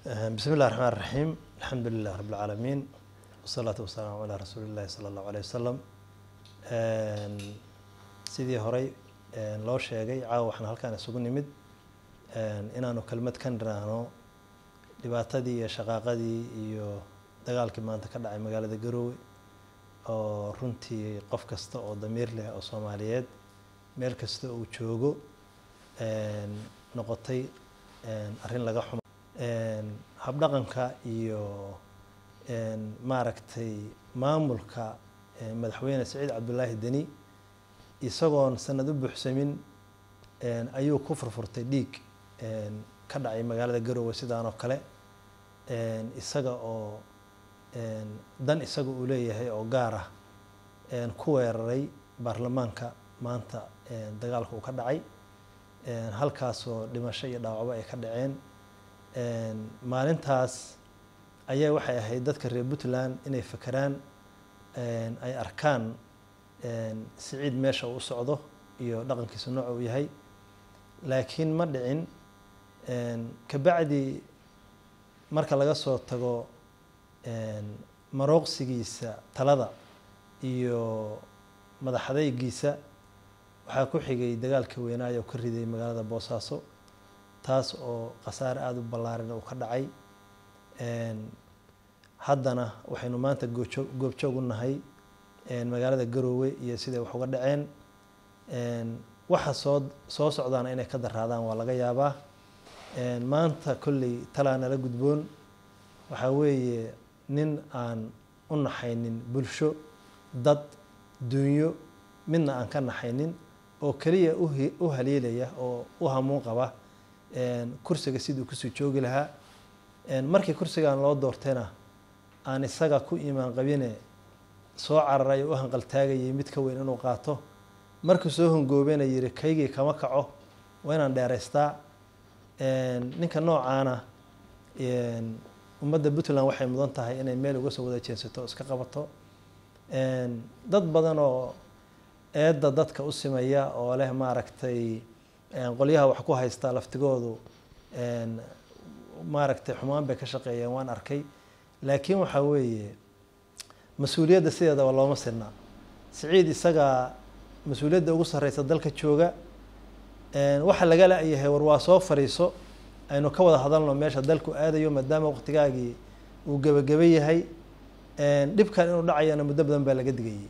bismi illahi raxmaan raxiim alxamdu lilah rabi lcaalamiin wasalaatu wasalaamu calaa rasuuli illahi sala allahu aleyh wasalam sidii horey loo sheegay caawa waxaan halkaan isugu nimid inaanu kelmad ka niraahno dhibaatadii iyo shaqaaqadii iyo dagaalkii maanta ka dhacay magaalada garoowe oo runtii qof kasta oo damiir leh oo soomaaliyeed meel kasta uu joogo noqotay arrin laga xumo habdhaqanka iyo maaragtay maamulka madaxweyne saciid cabdulaahi deni isagoon sanad u buuxsamin ayuu ku furfurtay dhiig ka dhacay magaalada garoowe sidaan oo kale isaga oo dan isaga uu leeyahay oo gaar ah ku weeraray baarlamaanka maanta dagaalka uu ka dhacay halkaasoo dhimasho iyo dhaawacbo ay ka dhaceen maalintaas ayaa waxay ahayd dadka reer puntland inay fakeraan ay arkaan siciid meesha uu u socdo iyo dhaqankiisa nooca uu yahay laakiin ma dhicin kabacdi marka laga soo tago marooqsigiisa talada iyo madaxadaygiisa waxaa ku xigay dagaalka weynaayo oo ka riday magaalada boosaaso taas oo khasaare aada u ballaaran uu ka dhacay haddana waxaynu maanta goojoog goobjoog u nahay magaalada garoowe iyo siday wax uga dhaceen waxa soo soo socdaana inay ka daraadaan waa laga yaabaa maanta kolley talaa nala gudboon waxaa weeye nin aan u naxaynin bulsho dad dunyo midna aan ka naxaynin oo keliya u haliilaya oo u hamuun qaba kursiga siduu kusoo joogi lahaa markii kursigan loo doortayna aan isaga ku iimaan qabine soo cararay oo u hanqaltaagayay mid ka weyn inuu qaato markuu soo hongoobena yiri kaygii kama kaco waa inaan dheeraystaa ninka noocaana ummadda puntland waxay mudan tahay inay meel uga soo wada jeensato o iska qabato dad badan oo eedda dadka u simaya oo leh maaragtay qolyaha wax ku haystaa laftigoodu maaragtay xumaan bay ka shaqeeyeen waan arkay laakiin waxaa weeye mas-uuliyadda sideedaba looma sinna siciid isagaa mas-uuliyadda ugu sarreysa dalka jooga waxa laga la-yahay war waa soo fariiso aynu ka wada hadalno meesha dalku aadayo maadaama waqtigaagii uu gebageba yahay dhibkan inuu dhacayana muddo badan baa laga digayay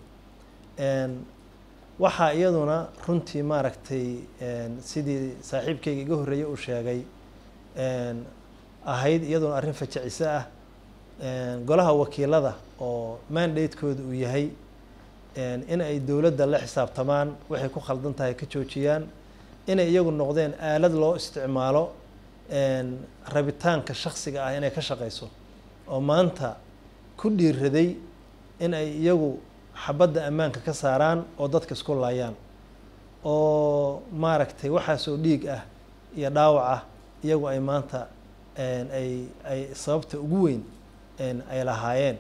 waxaa iyaduna runtii maaragtay sidii saaxiibkayga iga horreeyey uu sheegay ahayd iyaduna arrin fajacise ah golaha wakiilada oo mandatekooda uu yahay in ay dowladda la xisaabtamaan waxay ku khaldan tahay ka joojiyaan inay iyagu noqdeen aalad loo isticmaalo rabitaanka shaksiga ah inay ka shaqeyso oo maanta ku dhiiraday in ay iyagu xabadda ammaanka ka saaraan oo dadka isku laayaan oo maaragtay waxaasoo dhiig ah iyo dhaawac ah iyagu ay maanta ay ay sababta ugu weyn ay lahaayeen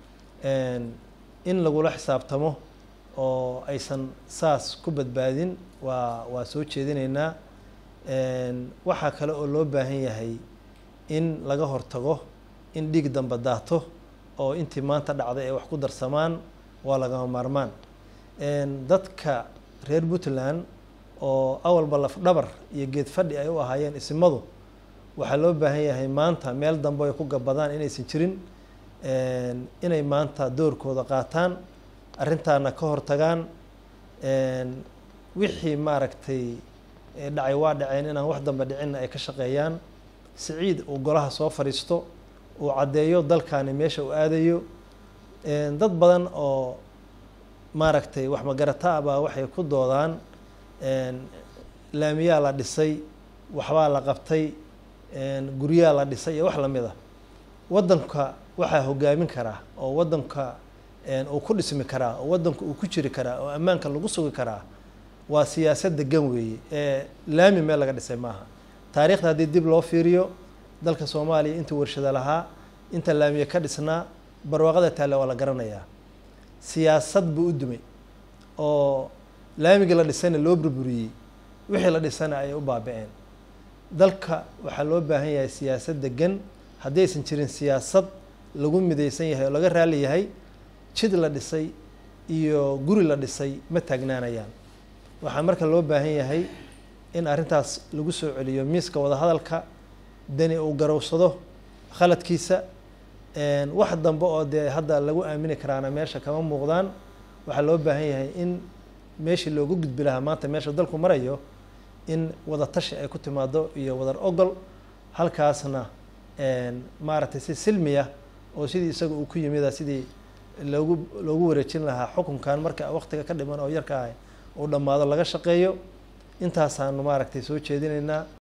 in lagula xisaabtamo oo aysan saas ku badbaadin waa waa soo jeedinaynaa waxaa kale oo loo baahan yahay in laga hortago in dhiig damba daato oo intii maanta dhacday ay wax ku darsamaan waa lagama maarmaan dadka reer puntland oo awalba lafdhabar iyo geed fadhi ay u ahaayeen isimadu waxaa loo baahan yahay maanta meel dambe ay ku gabadaan inaysan jirin inay maanta doorkooda qaataan arrintaana ka hortagaan wixii maaragtay dhacay waa dhaceen inaan wax dambe dhicinna ay ka shaqeeyaan siciid uu golaha soo fadhiisto uu caddeeyo dalkaani meesha uu aadayo dad badan oo maaragtay wax magarata ah baa waxay ku doodaan laamiyaa la dhisay waxbaa la qabtay guryaa la dhisay iyo wax lamid ah waddanka waxaa hogaamin karaa oo waddanka uu ku dhismi karaa oo waddanka uu ku jiri karaa oo ammaanka lagu sugi karaa waa siyaasad degan weeye ee laami meel laga dhisay maaha taariikhda haddii dib loo fiiriyo dalka soomaaliya inta warshada lahaa inta laamiye ka dhisnaa barwaaqada taale waa la garanayaa siyaasad buu u dumay oo laamigii la dhisayna loo burburiyey wixii la dhisana ayay u baaba-een dalka waxaa loo baahan yahay siyaasad degan haddii aysan jirin siyaasad lagu midaysan yahay oo laga raali yahay jid la dhisay iyo guri la dhisay ma taagnaanayaan waxaa marka loo baahan yahay in arrintaas lagu soo celiyo miiska wadahadalka dani uu garowsado khaladkiisa wax dambe oo dee hadda lagu aamini karaana meesha kama muuqdaan waxaa loo baahan yahay in meeshii loogu gudbi lahaa maanta meesha dalku marayo in wada tashi ay ku timaado iyo wadar ogol halkaasna maaragtay si silmiya oo sidii isaga uu ku yimida sidii loogu loogu wareejin lahaa xukunkan marka waktiga ka dhiman oo yarka ah uu dhammaado laga shaqeeyo intaasaanu maaragtay soo jeedinaynaa